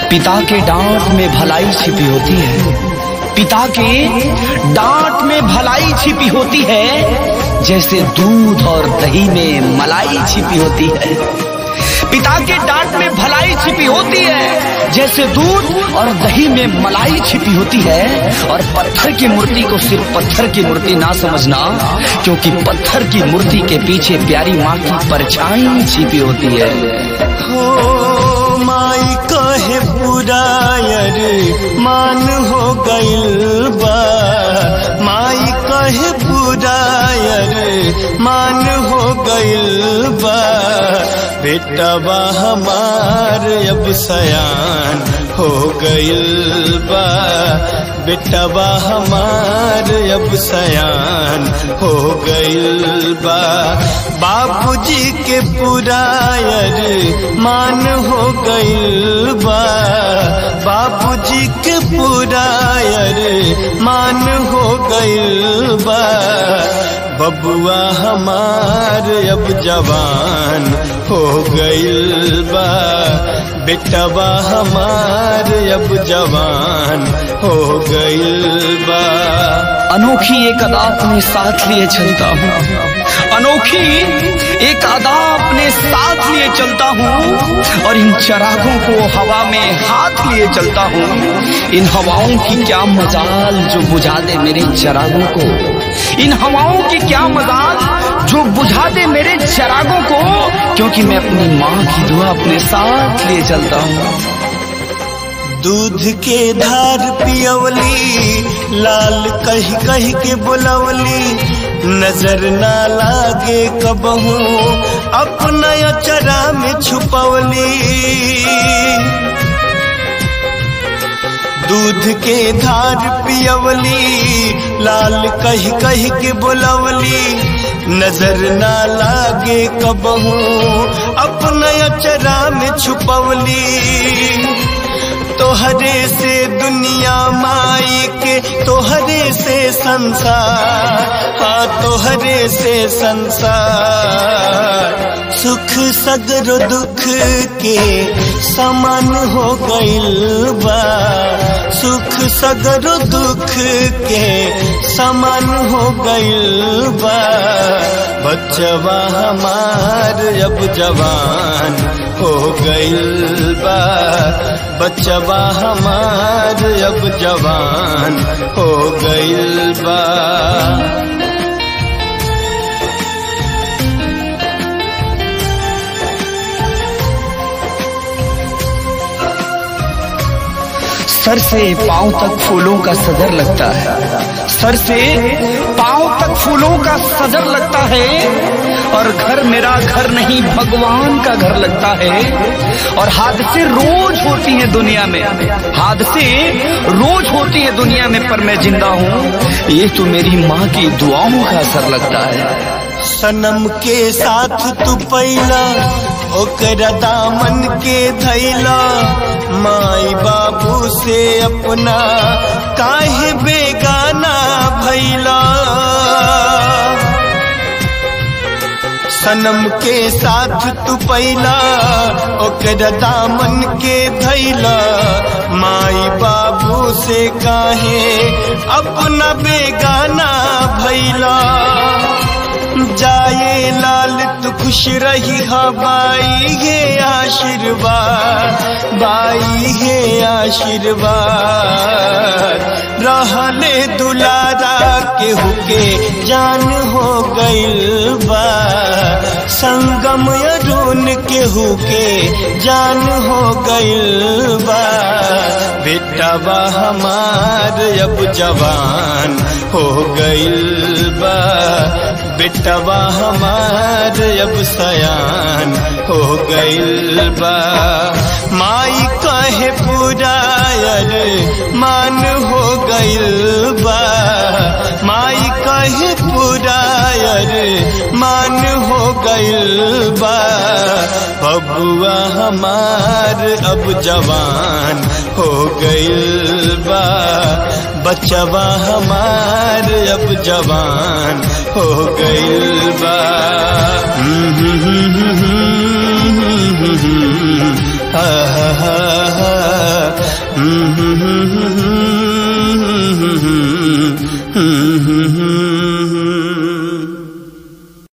पिता के डांट में भलाई छिपी होती है पिता के डांट में भलाई छिपी होती है जैसे दूध और दही में मलाई छिपी होती है पिता के डांट में भलाई छिपी होती है जैसे दूध और दही में मलाई छिपी होती है और पत्थर की मूर्ति को सिर्फ पत्थर की मूर्ति ना समझना क्योंकि पत्थर की मूर्ति के पीछे प्यारी माँ की परछाई छिपी होती है हो माई कहे पुरायर मान हो गइल बा माई कहे पुरायर मान हो गइल बा बेटवा हमार अब सयान हो गइल बा बेटवा हमार अब सयान हो गइल बा बाबूजी के पुरायर मान हो गइल बा बाबूजी के पुरायर मान हो गइल बा बबुआ हमार अब जवान हो गइल बा बेटवा हमार अब जवान हो गइल बा अनोखी एक अदा अपने साथ लिए चलता हूँ अनोखी एक अदा अपने साथ लिए चलता हूँ और इन चरागों को हवा में हाथ लिए चलता हूँ इन हवाओं की क्या मजाल जो बुझा दे मेरे चरागों को इन हवाओं की क्या मजाल जो बुझा दे मेरे चरागों को क्योंकि मैं अपनी माँ की दुआ अपने साथ लिए चलता हूँ दूध के धार पियवली लाल कही कही के बुलवली नजर ना लागे कबहू अपना अचरा में छुपवली दूध के धार पियवली लाल कही कही के बुलवली नजर ना लागे कबहू अपना अचरा में छुपवली तोहरे से दुनिया माई के तोहरे से संसार हाँ तोहरे से संसार सुख सगरो दुख के समान हो गइल बा सुख सगरो दुख के समान हो गइल बा बच्चवा हमार अब जवान हो गइल बा बच्चवा हमार अब जवान हो गइल बा सर से पांव तक फूलों का सदर लगता है सर से पांव तक फूलों का सदर लगता है और घर मेरा घर नहीं भगवान का घर लगता है और हादसे रोज होती हैं दुनिया में हादसे रोज होती है दुनिया में पर मैं जिंदा हूँ ये तो मेरी माँ की दुआओं का असर लगता है सनम के साथ तू पैला ओकरा दामन के धैला माई बाबू से अपना काहे बेगाना भैला सनम के साथ तू पैला ओकरा दामन के धैला माई बाबू से काहे अपना बेगाना भैला जाए लाल तू खुश रही हा बाई हे आशीर्वाद बाई हे आशीर्वाद रहले दुलारा के हुके जान हो गइल बा संगम अरुण के हुके जान हो गइल बा बेटा बा हमार अब जवान हो गइल बा बेटवा हमार अब सयान हो गइल बा माई कहे पुरायर मान हो गइल बा माई कहे पुरायर मान हो गइल बा बबुआ हमार अब जवान हो गइल बा बचवा हमार अब जवान हो गइल बा हा हा हा हम्म